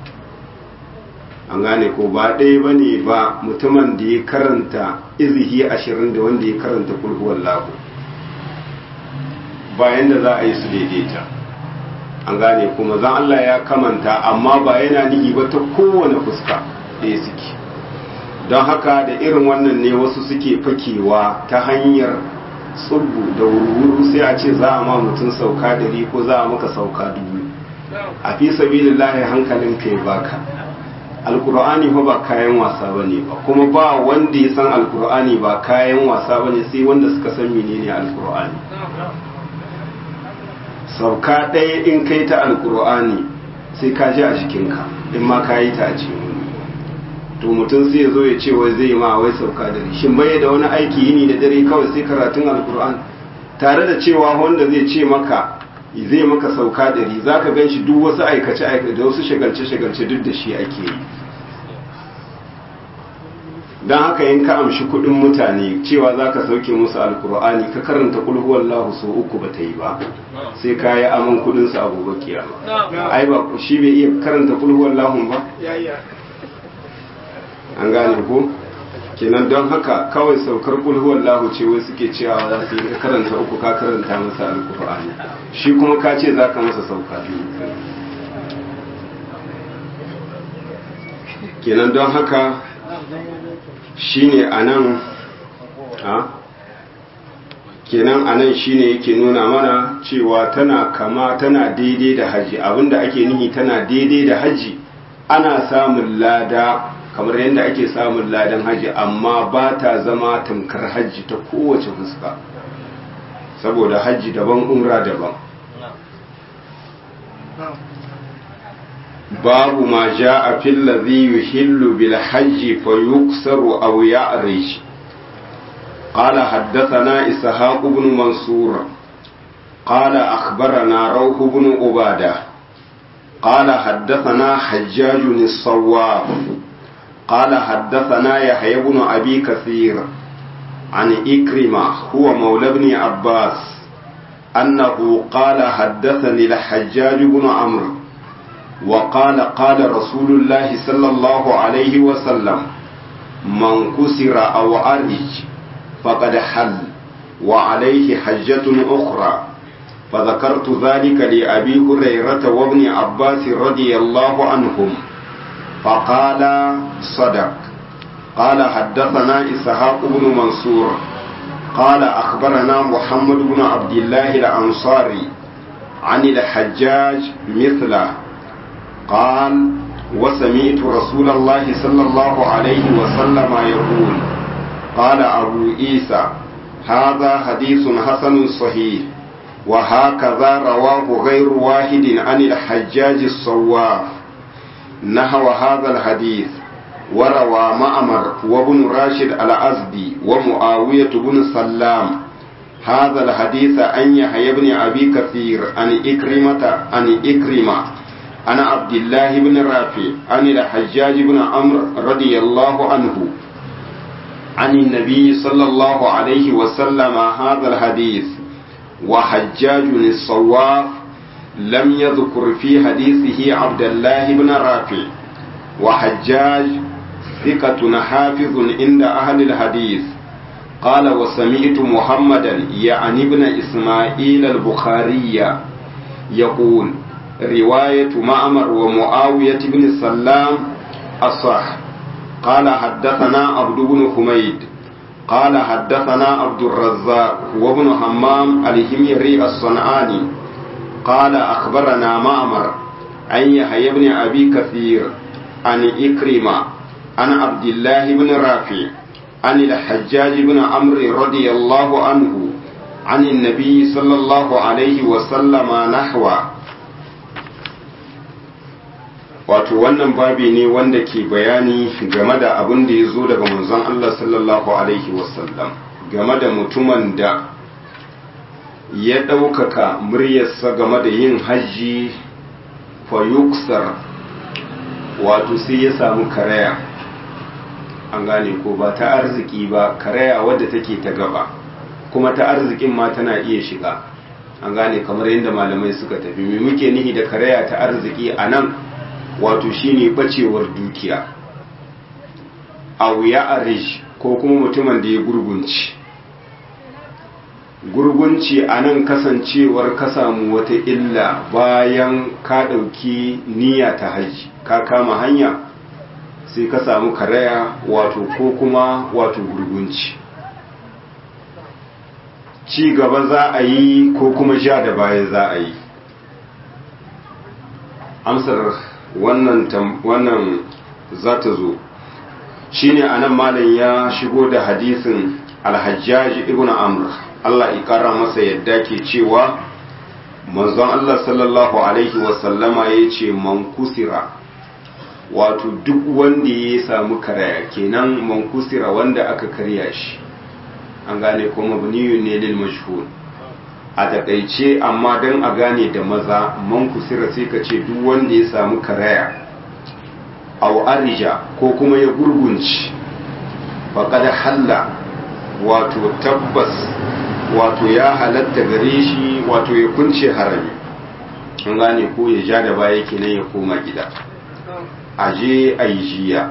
an gane ko ba ɗaya ba ne ba mutumin da ya karanta izihi ashirin da wanda ya karanta kulhuwar lagu bayan da za a yi su daidaita an gane kuma zan Allah ya kamanta amma ba yana nihi ba ta kowane fuska ɗaya suke don haka da irin wannan ne wasu suke fakewa ta hanyar tsubu da wurwuru sai a ce za a ma mutum sauka dari ko za a maka sauka dubu a fi sabilillahi hankalin kai baka alkur'ani fa ba kayan wasa bane ba kuma ba wanda ya san alkur'ani ba kayan wasa bane sai wanda suka san menene alkur'ani sauka ɗaya in kai ta alkur'ani sai ka ji a jikinka in ma ka yi ta a cikin to mutum sai ya zo ya ce wai zai ma wai sauka dare shin bai da wani aiki yini da dare kawai sai karatun alkur'an tare da cewa wanda zai ce maka zai maka sauka dare za ka gan shi duk wasu aikace aikace da wasu shagalce shagalce duk da shi ake yi don haka yin ka amshi kudin mutane cewa za ka sauke musu alkur'ani ka karanta kulhuwar lahu so uku ba ta yi ba sai ka yi aman kudinsu a gobe kiyama ai ba shi bai iya karanta kulhuwar lahun ba an gane ko kenan don haka kawai saukar kulhuwar lahu ce wai suke cewa za su yi ka karanta uku ka karanta masa alkur'ani shi kuma ka ce za ka masa sauka biyu kenan don haka shine anan a kenan anan shine yake nuna mana cewa tana kama tana daidai da haji abinda ake nihi tana daidai da haji ana samun lada kamar yadda ake samun ladan haji amma ba ta zama tamkar haji ta kowace fuska saboda haji daban umra daban باب ما جاء في الذي يحل بالحج فيكسر أو يعرج قال حدثنا إسحاق بن منصور قال أخبرنا روح بن عبادة قال حدثنا حجاج الصواف قال حدثنا يحيى بن أبي كثير عن إكرمة هو مولى بن عباس أنه قال حدثني الحجاج بن عمرو وقال قال رسول الله صلى الله عليه وسلم من كسر أو أرج فقد حل وعليه حجة أخرى فذكرت ذلك لأبي هريرة وابن عباس رضي الله عنهم فقال صدق قال حدثنا إسحاق بن منصور قال أخبرنا محمد بن عبد الله الأنصاري عن الحجاج مثله قال وسمعت رسول الله صلى الله عليه وسلم يقول قال أبو عيسى هذا حديث حسن صحيح وهكذا رواه غير واحد عن الحجاج الصواف نحو هذا الحديث وروى معمر وابن راشد الأزدي ومعاوية بن سلام هذا الحديث عن يحيى بن أبي كثير عن إكرمة عن إكرمة عن عبد الله بن رافع عن الحجاج بن عمرو رضي الله عنه عن النبي صلى الله عليه وسلم هذا الحديث وحجاج الصواف لم يذكر في حديثه عبد الله بن رافع وحجاج ثقة حافظ عند أهل الحديث قال وسمعت محمدا يعني ابن إسماعيل البخاري يقول رواية معمر ومعاوية بن سلام الصح قال حدثنا عبد بن حميد قال حدثنا عبد الرزاق وابن همام الهميري الصنعاني قال أخبرنا معمر عن يحيى بن أبي كثير عن إكرمة عن عبد الله بن رافع عن الحجاج بن عمرو رضي الله عنه عن النبي صلى الله عليه وسلم نحوه wato wannan babi ne wanda ke bayani game da abin da ya zo daga manzon Allah sallallahu alaihi wasallam game da mutumin da ya ɗaukaka muryarsa game da yin hajji fayuksar wato sai ya samu karaya an gane ko ba ta arziki ba karaya wadda take ta gaba kuma ta arzikin ma tana iya shiga an gane kamar yadda malamai suka tafi me muke nihi da karaya ta arziki a nan wato shine bacewar dukiya aw ya arish ko kuma mutumin da ya gurgunci gurgunci a nan kasancewar ka samu wata illa bayan ka ɗauki niyya ta haji ka kama hanya sai ka samu karaya wato ko kuma wato gurgunci ci gaba za a yi ko kuma sha da baya za a yi amsar wannan wannan za ta zo shine anan malam ya shigo da hadisin alhajjaj ibn amr Allah ya kara masa yadda ke cewa manzon Allah sallallahu alaihi wasallama ya ce man kusira wato duk wanda ya samu karaya kenan mankusira wanda aka karya shi an gane kuma buniyun ne lil mashhur a takaice amma don a gane da maza mankusira sai ka ce duk wanda ya samu karaya au arija ko kuma ya gurgunci faƙad halla wato tabbas wato ya halatta gare shi wato ya kunce harami an gane ko ya ja da baya kenan ya koma gida aje a yi jiya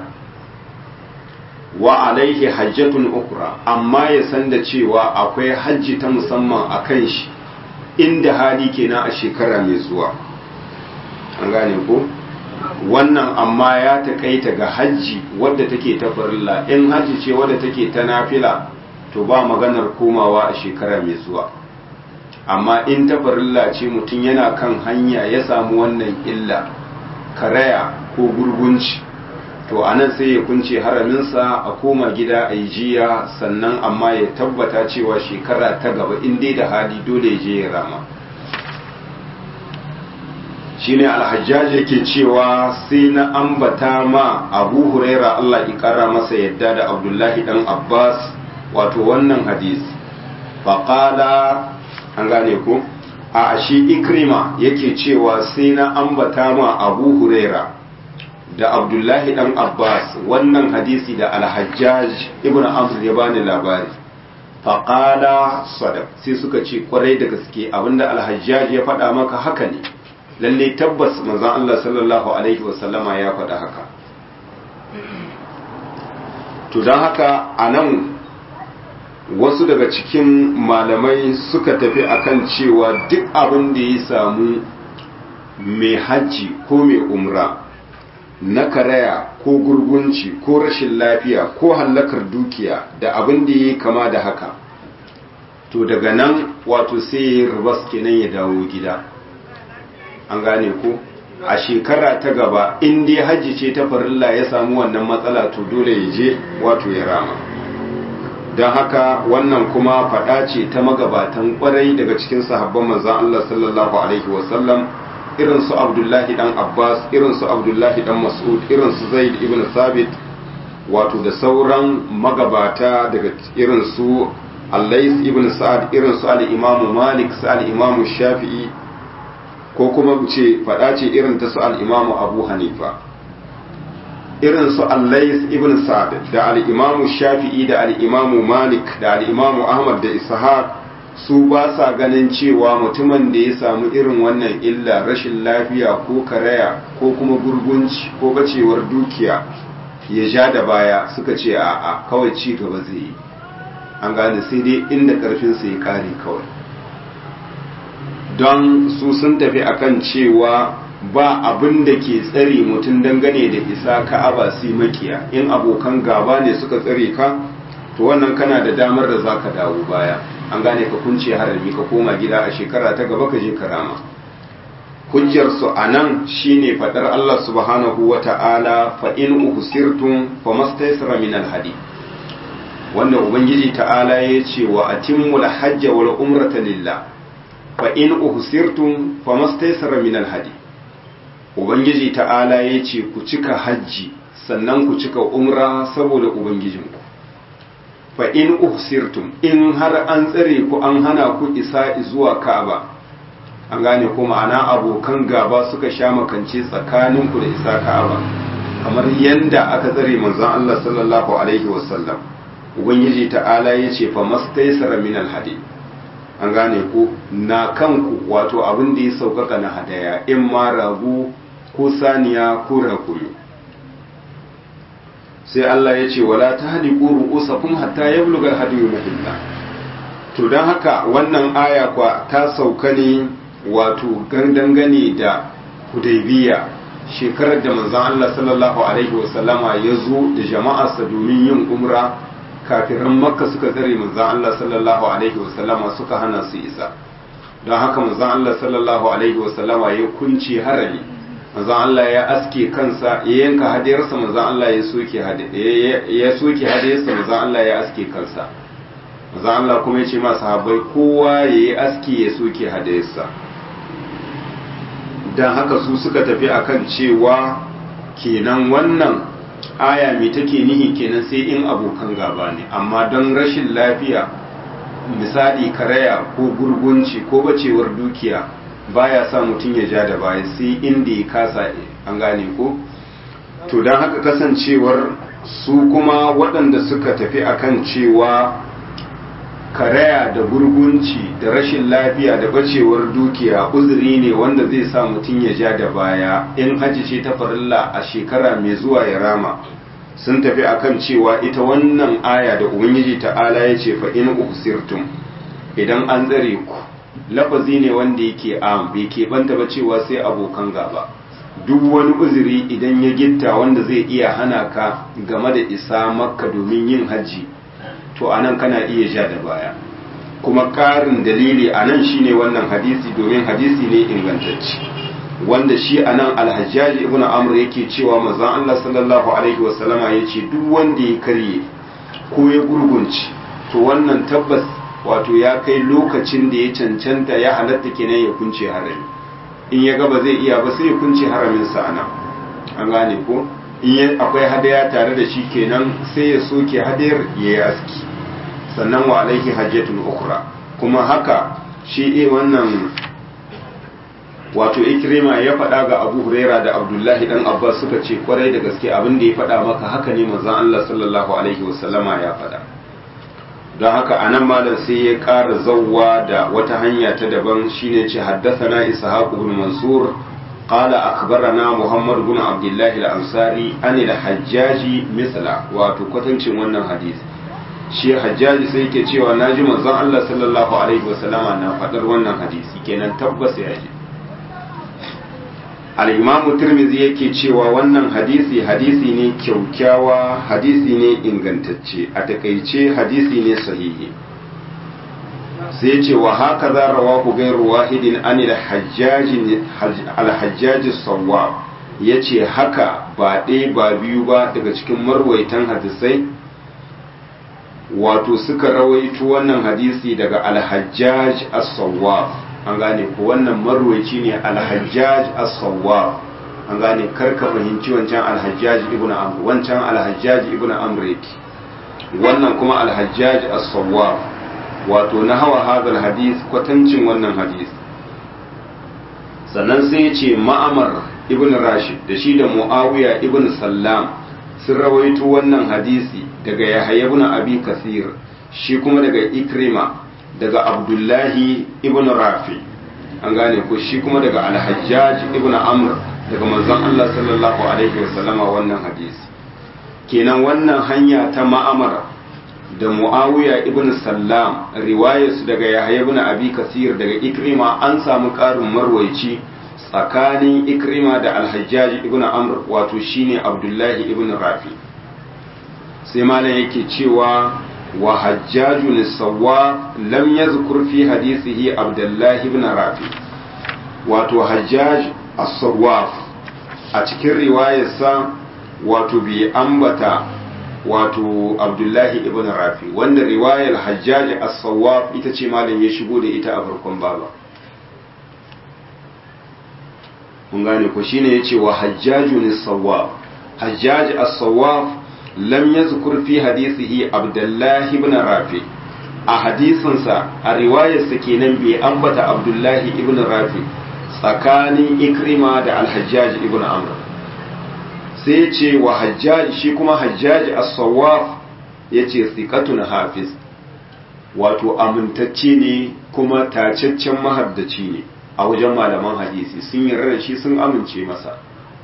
wa alaihi hajjatun ukra amma ya san da cewa akwai hajji ta musamman a kan shi inda hali kenan a shekara mai zuwa an gane ko wannan amma ya taƙaita ga hajji wadda take ta farilla in hajji ce wadda take ta nafila to ba maganar komawa a shekara mai zuwa amma in ta farilla ce mutum yana kan hanya ya samu wannan illa karaya ko gurgunci to a nan sai ya kunce haraminsa a koma gida a yi jiya sannan amma ya tabbata cewa shekara ta gaba in dai da hali dole ya je ya rama shine alhajjaj yake cewa sai na ambata ma abu huraira Allah ya kara masa yadda da abdullahi dan abbas wato wannan hadisi faƙala an gane ku a shi ikrima yake cewa sai na ambata ma abu huraira da abdullahi dan abbas wannan hadisi da alhajjaj ibn amr ya bani labari faƙala sadaq sai suka ce kwarai da gaske abinda alhajjaj ya faɗa maka haka ne lalle tabbas manzon Allah sallallahu alaihi wasallama ya faɗa haka to don haka a nan wasu daga cikin malamai suka tafi akan cewa duk abin da ya samu mai hajji ko mai umra na karaya ko gurgunci ko rashin lafiya ko hallakar dukiya da abin da ya kama da haka to daga nan wato sai ya rubas kenan ya dawo gida an gane ko a shekara ta gaba in dai hajji ce ta farilla ya samu wannan matsala to dole ya je wato ya rama don haka wannan kuma faɗa ce ta magabatan kwarai daga cikin sahabban manzan Allah sallallahu alaihi wasallam irin su abdullahi dan abbas irin su abdullahi dan mas'ud irin su zaid ibn sabit wato da sauran magabata daga irin su allais ibn sa'ad irin su al-imam malik su al-imam shafi'i ko kuma ce faɗa ce irin ta su al-imam abu hanifa irin su allais ibn sa'ad da al-imam shafi'i da al-imam malik da al-imam ahmad da ishaq su ba sa ganin cewa mutumin da ya samu irin wannan illa rashin lafiya ko karaya ko kuma gurgunci ko bacewar dukiya ya ja da baya suka ce a'a kawai ci gaba zai yi an gane sai dai inda karfinsa ya kare kawai don su sun tafi akan cewa ba abin da ke tsare mutum dangane da isa ka'aba sai makiya in abokan gaba ne suka tsare ka to wannan kana da damar da zaka dawo baya an gane ka kunce harami ka koma gida a shekara ta gaba ka je karama hujjar su anan shine fadar Allah subhanahu wata'ala fa in uhsirtum famastaysara min alhadi wanda ubangiji ta'ala ya ce wa atimmul hajja wal umrata lillah fa in uhsirtum famastaysara min alhadi ubangiji ta'ala ya ce ku cika hajji sannan ku cika umra saboda ubangijinku fa in uhsirtum in har an tsare ku an hana ku isa zuwa Ka'aba an gane ko ma'ana abokan gaba suka sha makance tsakanin ku da isa Ka'aba kamar yanda aka tsare manzon Allah sallallahu alaihi wasallam ubangiji ta'ala yace fa mastaysara min alhadi an gane ko na kanku wato abin da ya saukaka na hadaya in ma ragu ko saniya ko rakumi sai Allah ya ce wala ta haliku ru'usakum hatta yabluga hadiyu mahilla to dan haka wannan aya kwa ta sauka ne wato dangane da hudaybiya shekarar da manzon Allah sallallahu alaihi wasallama ya zo da jama'arsa domin yin umra kafiran makka suka tsare manzon Allah sallallahu alaihi wasallama suka hana su isa don haka manzon Allah sallallahu alaihi wasallama ya kunce harami manzon Allah ya aske kansa ya yanka hadiyarsa manzon Allah ya soke ya soke hadiyarsa manzon Allah ya aske kansa manzon Allah kuma ya ce ma sahabbai kowa ya yi aske ya soke hadiyarsa dan haka su suka tafi akan cewa kenan wannan aya mai take nihi kenan sai in abokan gaba ne amma don rashin lafiya misali karaya ko gurgunci ko bacewar dukiya baya sa mutum ya ja da baya sai inda ya kasa an gane ko to don haka kasancewar su kuma waɗanda suka tafi akan cewa karaya da gurgunci da rashin lafiya da bacewar dukiya uzuri ne wanda zai sa mutum ya ja da baya in hajji ce ta farilla a shekara mai zuwa ya rama sun tafi akan cewa ita wannan aya da ubangiji ta'ala ya ce fa in usirtum idan an tsare ku lafazi ne wanda yake am bai keɓanta ba cewa sai abokan gaba duk wani uzuri idan ya gitta wanda zai iya hana ka game da isa makka domin yin hajji to anan kana iya ja da baya kuma ƙarin dalili anan shine wannan hadisi domin hadisi ne ingantacce wanda shi anan alhajjaji ibn amr yake cewa manzon Allah sallallahu alaihi wasallama yace duk wanda ya karye ko ya gurgunci to wannan tabbas wato ya kai lokacin da ya cancanta ya halatta kenan ya kunce harami in ya ga ba zai iya ba sai ya kunce haramin sa anan an gane ko in akwai hadaya tare da shi kenan sai ya soke hadayar ya yi aski sannan wa alaihi hajjatul ukhra kuma haka shi wannan wato ikrima ya faɗa ga abu huraira da abdullahi dan abbas suka ce kwarai da gaske abin da ya faɗa maka haka ne manzon allah sallallahu alaihi wasallama ya faɗa don haka anan malam sai ya ƙara zawwa da wata hanya ta daban shine ce haddathana ishaq ibn mansur قال أخبرنا محمد بن عبد الله الأنصاري عن الحجاج مثلا wato kwatancin wannan hadisi shi hajjaji sai yake cewa naji manzon Allah sallallahu alaihi wasallama na faɗar wannan hadisi kenan tabbas ya ji al-imamu tirmidhi yake cewa wannan hadisi hadisi ne kyaukyawa hadisi ne ingantacce a takaice hadisi ne sahihi sai ce wa haka za rawahu gairu wahidin an alhajjaji sawwa ya ce haka ba ɗaya ba biyu ba daga cikin marwaitan hadisai wato suka rawaito wannan hadisi daga alhajjaj as-sawwaf an gane ko wannan marwaici ne alhajjaj as-sawwaf an gane karka fahimci wancan alhajjaj ibn amr wancan alhajjaj ibn amr yake wannan kuma alhajjaj as-sawwaf wato na hawa hadal hadis kwatancin wannan hadis sannan sai ya ce ma'amar ibn rashid da shi da muawiya ibn sallam sun rawaito wannan hadisi daga yahya ibn abi kasir shi kuma daga ikrima daga abdullahi ibn rafi an gane ko shi kuma daga alhajjaj ibn amr daga manzon Allah sallallahu alaihi wasallama wannan hadisi kenan wannan hanya ta ma'amar da muawiya ibn sallam riwayarsu daga yahya ibn abi kasir daga ikrima an samu ƙarin marwaici tsakanin ikrima da alhajjaj ibn amr wato shine abdullahi ibn rafi sai malam yake cewa wa hajjajun sawwa lam yazkur fi hadisihi abdullahi ibn rafi wato hajjaj as-sawwaf a cikin riwayarsa wato bi ambata wato abdullahi ibn rafi wanda riwayar hajjaj as-sawwaf ita ce malam ya shigo da ita a farkon baba kun gane ko shine yace wa hajjajun as-sawwaf hajjaj as-sawwaf lam yazkur fi hadisihi abdullahi ibn rafi a hadisinsa a riwayarsa kenan bai ambata abdullahi ibn rafi tsakanin ikrima da al-hajjaj ibn amr sai ce wa hajjaj shi kuma hajjaj as-sawwaf yace thiqatun hafiz wato amintacce ne kuma tacaccen mahaddaci ne a wajen malaman hadisi sun yarda shi sun amince masa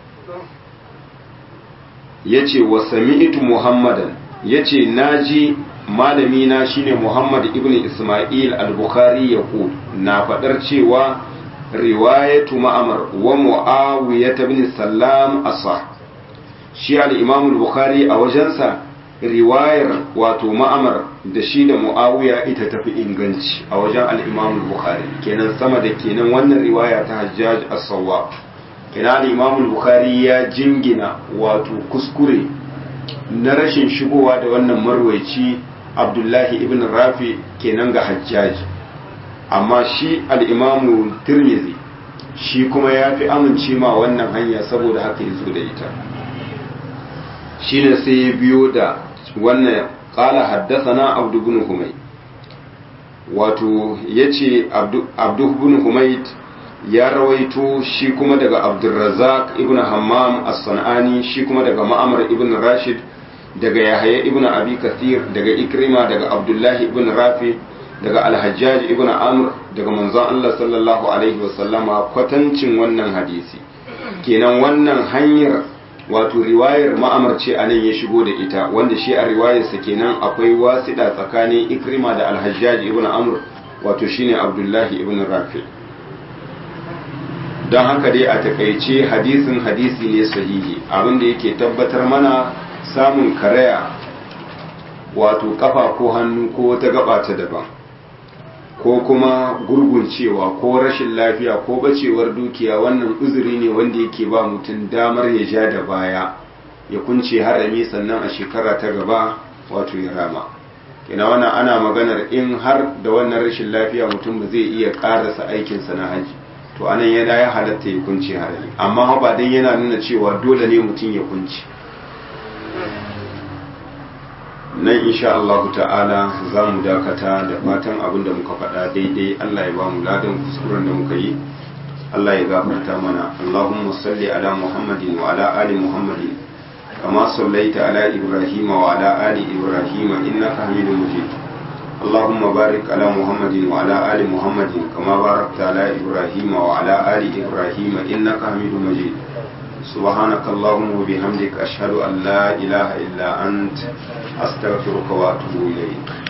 yace wa sami'tu muhammadan yace naji malami na shine muhammad ibn isma'il al-bukhari yaqul na fadar cewa riwayatu ma'amar wa muawiyah ibn sallam asah shi al-imam al-bukhari a wajensa riwayar wato ma'amar da shi da muawiya ita tafi inganci a wajen al-imam al-bukhari kenan sama da kenan wannan riwaya ta hajjaj as-sawwab kenan al-imam al-bukhari ya jingina wato kuskure na rashin shigowa da wannan marwaici abdullahi ibn rafi kenan ga hajjaj amma shi al-imam tirmidhi shi kuma ya fi amince ma wannan hanya saboda haka ya zo da ita shine sai ya biyo da wannan qala haddathana abdu ibn humayd wato yace abdu abdu ibn humayd ya rawaito shi kuma daga abdurrazzaq ibn hammam as-sanani shi kuma daga ma'amar ibn rashid daga yahaya ibn abi kathir daga ikrima daga abdullahi ibn rafi daga alhajjaj ibn amr daga manzon Allah sallallahu alaihi wasallama kwatancin wannan hadisi kenan wannan hanyar wato riwayar ma'amar ce a nan ya shigo da ita wanda shi a riwayarsa kenan akwai wasiɗa tsakanin ikrima da alhajjaj ibn amr wato shine abdullahi ibn rafi don haka dai a takaice hadisin hadisi ne sahihi abinda yake tabbatar mana samun karaya wato kafa ko hannu ko wata gaba ta daban ko kuma gurguncewa ko rashin lafiya ko bacewar dukiya wannan uzuri ne wanda yake ba mutum damar ya ja da baya ya kunce harami sannan a shekara ta gaba wato ya rama kina wannan ana maganar in har da wannan rashin lafiya mutum ba zai iya karasa aikinsa na haji to anan yana ya halatta ya kunce harami amma ba dan yana nuna cewa dole ne mutum ya kunce nan insha Allah ta'ala za mu dakata da fatan abin da muka faɗa daidai Allah ya ba mu ladan kuskuren da muka yi Allah ya gafarta mana Allahumma salli ala Muhammadin wa ala ali Muhammadin kama sallaita ala Ibrahim wa ala ali Ibrahim innaka Hamidum Majid اللهم بارك على محمد وعلى آل محمد كما باركت على إبراهيم وعلى آل إبراهيم إنك حميد مجيد سبحانك اللهم وبحمدك أشهد أن لا إله إلا أنت أستغفرك وأتوب إليك